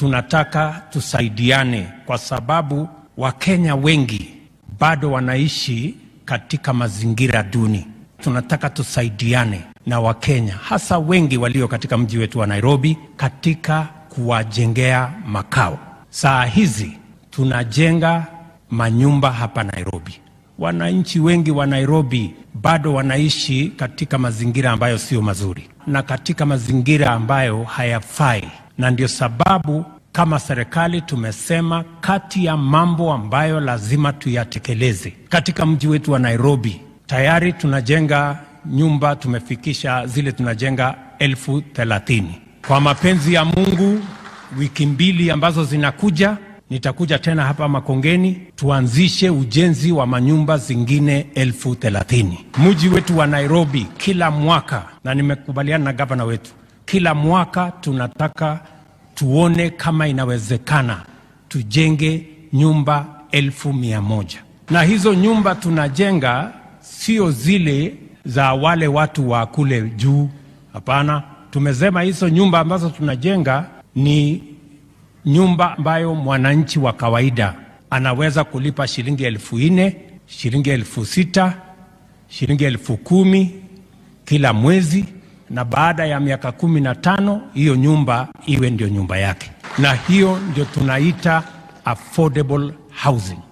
tunataka tusaidiane, kwa sababu Wakenya wengi bado wanaishi katika mazingira duni. Tunataka tusaidiane na Wakenya hasa wengi walio katika mji wetu wa Nairobi katika kuwajengea makao. Saa hizi tunajenga manyumba hapa Nairobi. Wananchi wengi wa Nairobi bado wanaishi katika mazingira ambayo sio mazuri na katika mazingira ambayo hayafai, na ndio sababu kama serikali tumesema kati ya mambo ambayo lazima tuyatekeleze katika mji wetu wa Nairobi, tayari tunajenga nyumba, tumefikisha zile tunajenga elfu thelathini. Kwa mapenzi ya Mungu, wiki mbili ambazo zinakuja nitakuja tena hapa Makongeni tuanzishe ujenzi wa manyumba zingine elfu thelathini. Mji wetu wa Nairobi kila mwaka, na nimekubaliana na gavana wetu, kila mwaka tunataka tuone kama inawezekana tujenge nyumba elfu mia moja na hizo nyumba tunajenga sio zile za wale watu wa kule juu. Hapana, tumesema hizo nyumba ambazo tunajenga ni nyumba ambayo mwananchi wa kawaida anaweza kulipa shilingi elfu nne shilingi elfu sita shilingi elfu kumi kila mwezi, na baada ya miaka kumi na tano hiyo nyumba iwe ndio nyumba yake, na hiyo ndio tunaita affordable housing.